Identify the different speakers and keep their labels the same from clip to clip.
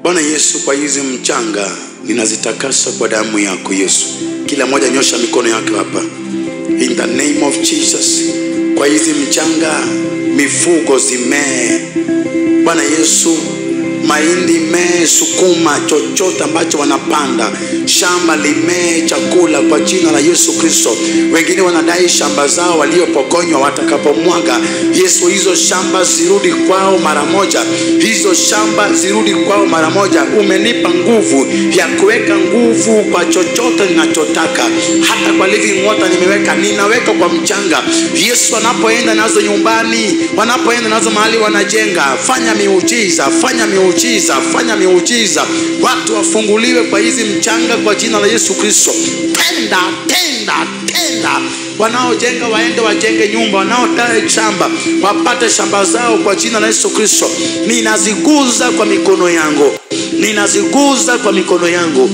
Speaker 1: Bwana Yesu, kwa hizi mchanga ninazitakasa kwa damu yako Yesu. Kila mmoja nyosha mikono yake hapa, in the name of Jesus. Kwa hizi mchanga mifugo zimee, Bwana Yesu, mahindi mee, sukuma, chochote ambacho wanapanda, shamba limee chakula kwa jina la Yesu Kristo. Wengine wanadai shamba zao waliopokonywa watakapomwaga, Yesu, hizo shamba zirudi kwao mara moja, hizo shamba zirudi kwao mara moja. Umenipa nguvu ya kuweka nguvu kwa chochote ninachotaka, hata kwa living water nimeweka, ninaweka kwa mchanga. Yesu, wanapoenda nazo nyumbani, wanapoenda nazo mahali wanajenga, fanya miujiza, fanya miujiza, fanya miujiza, watu wafunguliwe kwa hizi mchanga kwa jina la Yesu Kristo. Tenda, tenda, tenda wanaojenga waende wajenge nyumba, wanaodai shamba wapate shamba zao kwa jina la Yesu Kristo. Ninaziguza kwa mikono yangu, ninaziguza kwa mikono yangu,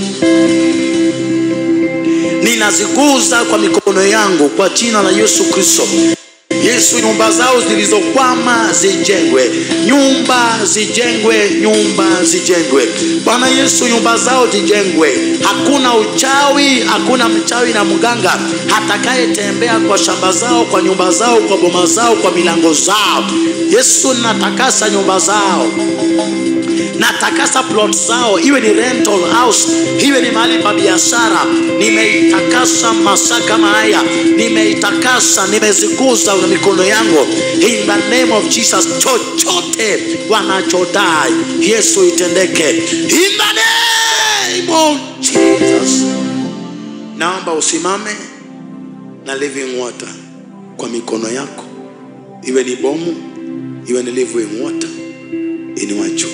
Speaker 1: ninaziguza kwa mikono yangu kwa jina la Yesu Kristo. Yesu, nyumba zao zilizokwama zijengwe, nyumba zijengwe, nyumba zijengwe. Bwana Yesu, nyumba zao zijengwe. Hakuna uchawi, hakuna mchawi na mganga atakayetembea kwa shamba zao, kwa nyumba zao, kwa boma zao, kwa milango zao. Yesu, natakasa nyumba zao natakasa plot zao, iwe ni rental house, iwe ni mahali pa biashara. Nimeitakasa masaa kama haya, nimeitakasa, nimeziguza na mikono yangu, in the name of Jesus. Chochote wanachodai Yesu itendeke, in the name of Jesus. Naomba usimame na living water kwa mikono yako, iwe ni bomu, iwe ni living water, inua juu.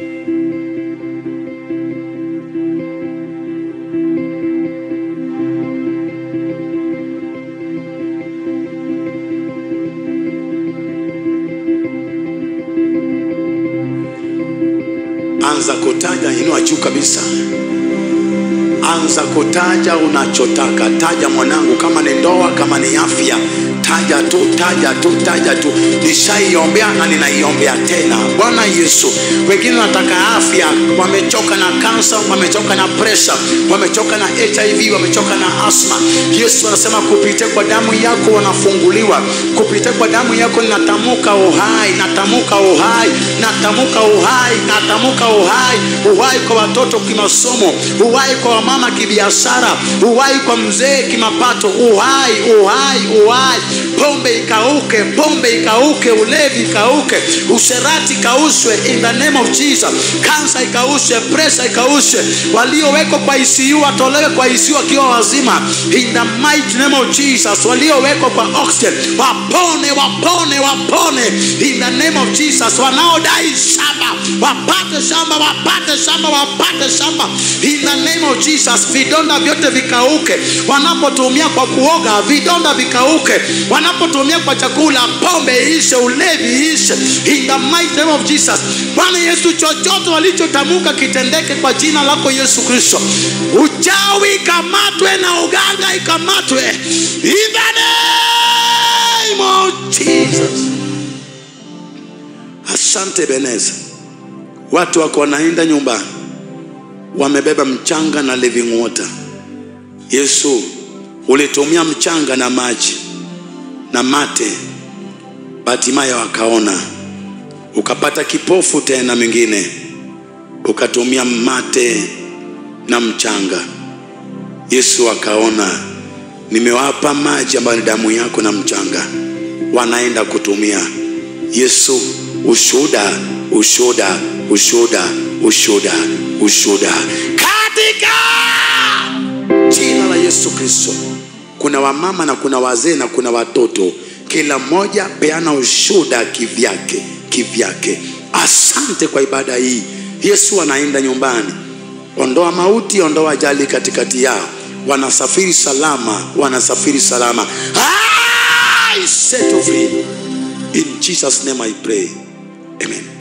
Speaker 1: anza kutaja, inua juu kabisa, anza kutaja unachotaka. Taja mwanangu, kama ni ndoa, kama ni afya, taja tu, taja tu, taja tu. Nishaiombea na ninaiombea tena. Bwana Yesu, wengine wanataka afya, wamechoka na kansa, wamechoka na presha, wamechoka na HIV, wamechoka na asma. Yesu anasema kupitia kwa damu yako wanafunguliwa, kupitia kwa damu yako ninatamka uhai, natamuka uhai, natamuka uhai, natamuka uhai, uhai kwa watoto kimasomo, uhai kwa wamama kibiashara, uhai kwa mzee kimapato, uhai, uhai, uhai. Pombe ikauke, pombe ikauke, ulevi ikauke, usherati ikaushwe in the name of Jesus. Kansa ikaushwe, presha ikaushwe, waliowekwa kwa ICU watolewe kwa ICU wakiwa wazima in the mighty name of Jesus. Waliowekwa kwa oxygen wapone, wapone, wapone in the name of Jesus. Wanaodai shamba wapate shamba, wapate shamba, wapate shamba in the name of Jesus. Vidonda vyote vikauke, wanapotumia kwa kuoga, vidonda vikauke, wanapotumia kwa chakula, pombe ishe, ulevi ishe in the mighty name of Jesus. Bwana Yesu, chochote walichotamka kitendeke kwa jina lako Yesu Kristo. Uchawi ikamatwe na uganga ikamatwe in the name of Jesus. Asante Beneza, watu wako wanaenda nyumbani wamebeba mchanga na living water. Yesu, ulitumia mchanga na maji na mate, hatimaye wakaona. Ukapata kipofu tena mwingine, ukatumia mate na mchanga. Yesu akaona, nimewapa maji ambayo ni damu yako na mchanga, wanaenda kutumia. Yesu, ushuhuda, ushuhuda, ushuhuda, ushuhuda, ushuhuda katika jina la Yesu Kristo. Kuna wamama na kuna wazee na kuna watoto, kila mmoja peana ushuhuda kivyake kivyake. Asante kwa ibada hii. Yesu anaenda nyumbani, ondoa mauti, ondoa ajali katikati yao, wanasafiri salama, wanasafiri salama. I set you free in Jesus name I pray, amen.